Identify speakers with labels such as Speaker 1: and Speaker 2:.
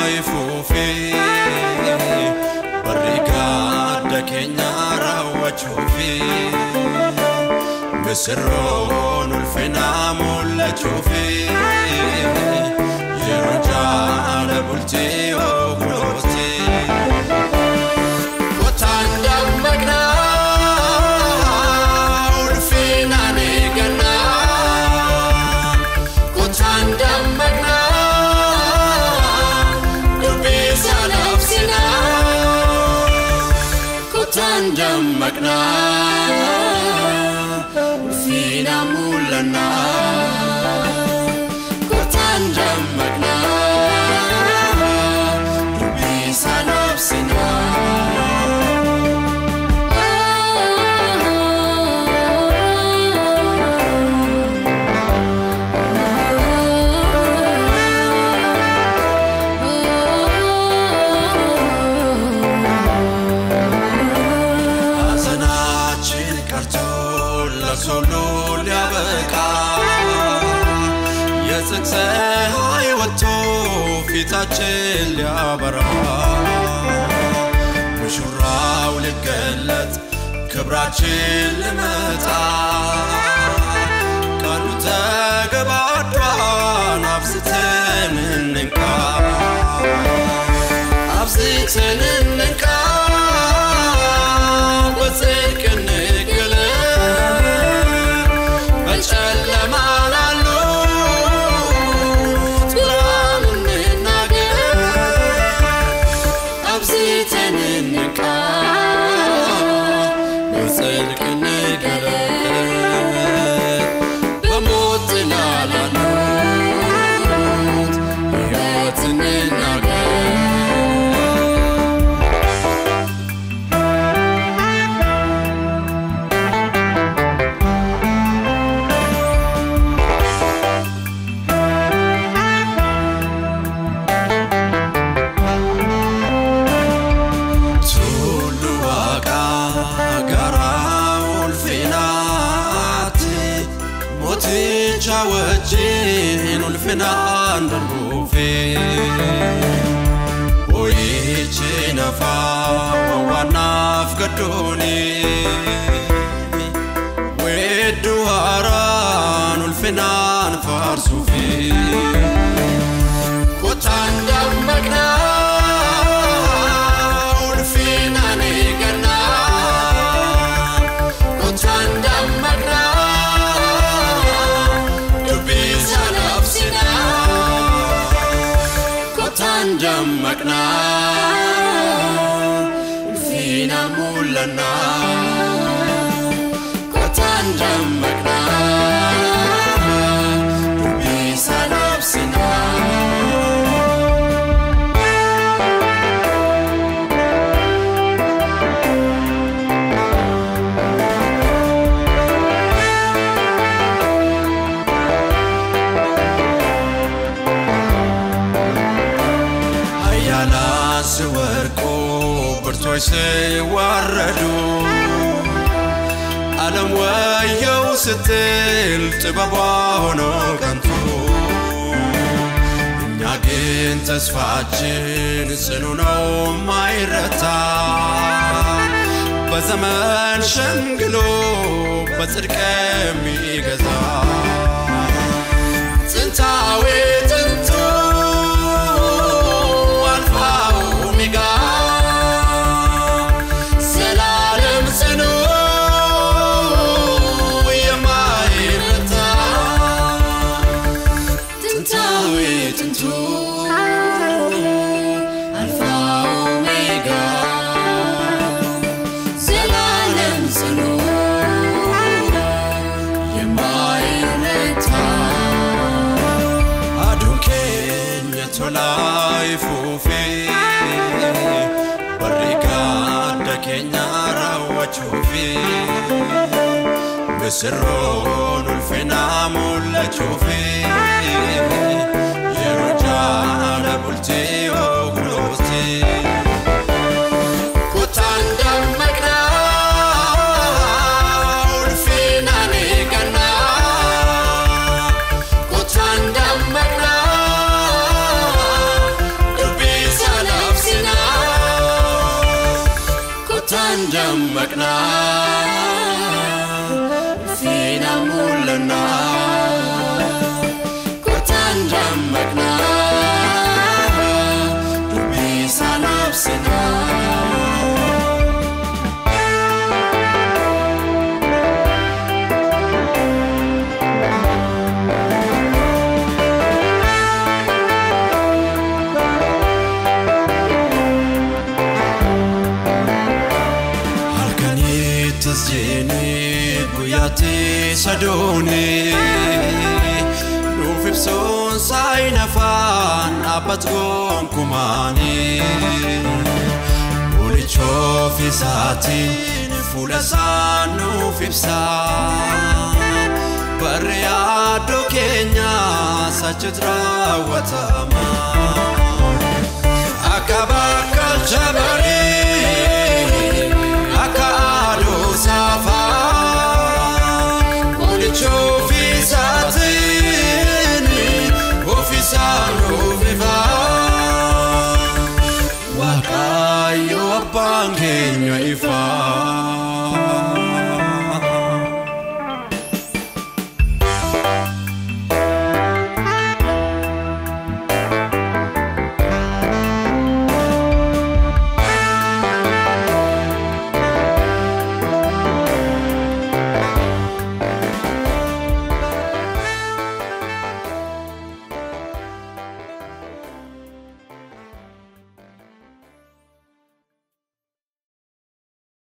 Speaker 1: ifuufee barri gadda keenya raawwachuufee misirroon ulfinaa mul'achuufee yeroo jaala bultii ogulootee. Kotaan dammaqnaa ulfinaan eeggannaa. Kotaan dammaqnaa dubbii sana obsinaa. Kotaan dammaqnaa ulfinaan mul'annaa. Kotaan dammaqnaa dubbii sana obsinaa. ሐዘናችን ቀርቶ ለሶሎ ሊያበቃ የጽድቅ ፀሐይ ወጥቶ ፊታችን ሊያበራ ሙሽራው ሊገለጥ ክብራችን ልመጣ ቀኑ ተገባዷን አብዝተን እንንቃ አብዝተን እንንቃ በጽድቅ እንገለጥ በጨለማ ላሉት ብርሃን እንናገር አብዝተን እንንቃ በጽድቅ እንገለጥ በሞት ጥላ ላሉት ሕይወት እንናገር Tullu waaqaa gara ulfinaatti mooticha wajjin ulfinaan darbuufe boo'ichi nafaa wawwaannaaf gaddooni weedduu haaraan ulfinaan faarsuufi. Kotaan dammaqnaa ulfinaan eeggannaa. Kotaan dammaqnaa dubbii sana obsinaa. Kotaan dammaqnaa ulfinaan mul'annaa. Kotaan dammaqnaa dubbii sana obsinaa. ኃያላን ሲወድቁ ብርቶች ሲዋረዱ ዓለም ወየው ስትል ጥበቧ ሆኖ ከንቱ እኛ ግን ተስፋችን ጽኑ ነው ማይረታ በዘመን ሸምግሎ በጽድቅ የሚገዛ ጥንታዊ ጥንቱ አልፋ ኦሜጋ ዘላለም ጽኑ የማይረታ ጥንታዊ ጥንቱ አልፋ ኦሜጋ ዘላለም ጽኑ የማይረታ Aduun keenya tolaa ifuufee barri gadda keenya raawwachuufee misirroon ulfinaa mul'achuufee yeroo jaala bultii ogulootee. Kotaan dammaqnaa ulfinaan eeggannaa. Kotaan dammaqnaa dubbii dammaqnaa fiina mul'annaa kottaan dammaqnaa dubbii isaan absinaa. halkanittis jeeni guyyaatti sadooni nuuf ibsuun saayina afaan dhaabbat gonkumaani bulichoof isaatiin fuula isaa nuuf ibsaa barri yaadoo keenya sachit raawwatama akka bakka jabarii akka aduu saafaa bulicha ofiisaatiin ofiisaan ofifaa waaqayyo abbaan keenya ifaa.